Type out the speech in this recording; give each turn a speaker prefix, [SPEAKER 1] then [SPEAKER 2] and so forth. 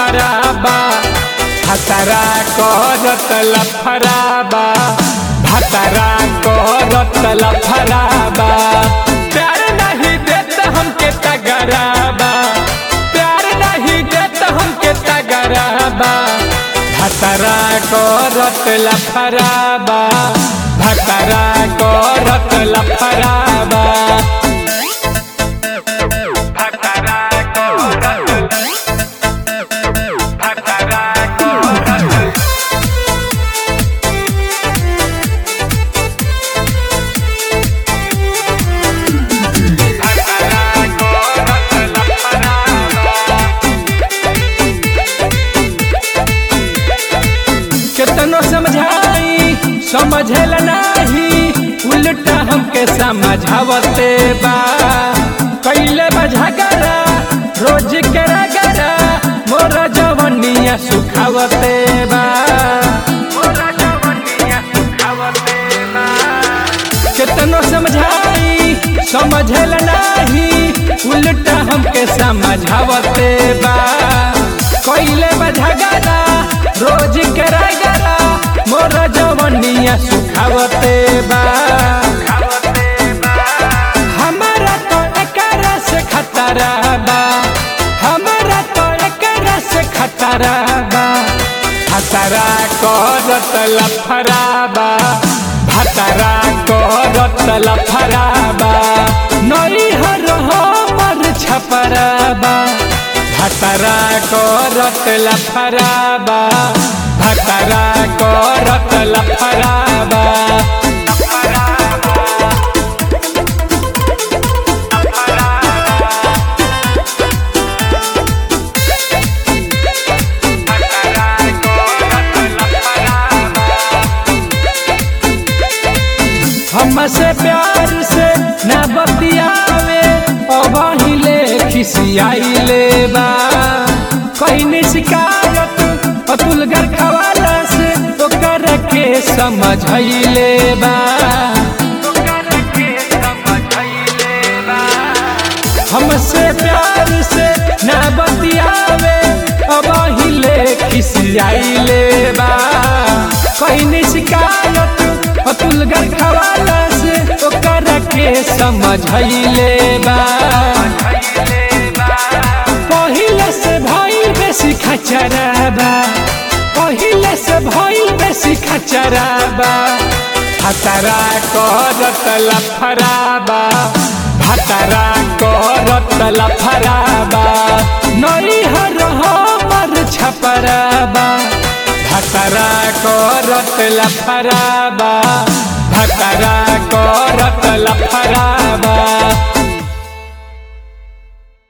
[SPEAKER 1] लफराबा भतरा करत लफराबा भतरा करत लफराबा प्यार नहीं देत हमके तगराबा प्यार नहीं देत हमके तगराबा भतरा करत लफराबा भतरा करत लफराबा भतरा करत भतरा करत केतनो समझाई समझल नाही उल्टा हमके समझावते बा कैले बझगरा रोज के रगरा मोर जवनिया सुखावते बा मोरा जवनिया सुखावते बा केतनो समझाई समझल नाही उल्टा हमके समझावते बा कैले बझगरा रोज के रगरा मोर जवनिया सुखावते बा हमारा तो एकरा से खतरा बा हमारा तो एकरा से खतरा बा खतरा करत लफराबा भतरा करत लफराबा नई हर हमर छपराबा भतरा करत लफराबा भतरा करत लफराबा हमसे प्यार से न बतियावे अबहिले खिसियाइले बा कहीं शिकायत अतुल घर खवाला से ओकर के समझैले बा हमसे प्यार से न बतियावे अबहिले खिसियाइले बा कहीं शिकायत अतुल घर खवाला से ओकर के समझैले बा पहिले से भइल बेसी खचराबा पहिले से भइल बेसी खचराबा भतरा करत लफराबा भतरा करत लफराबा नई हर हमर छपराबा भतरा करत लफराबा भतरा करत लफराबा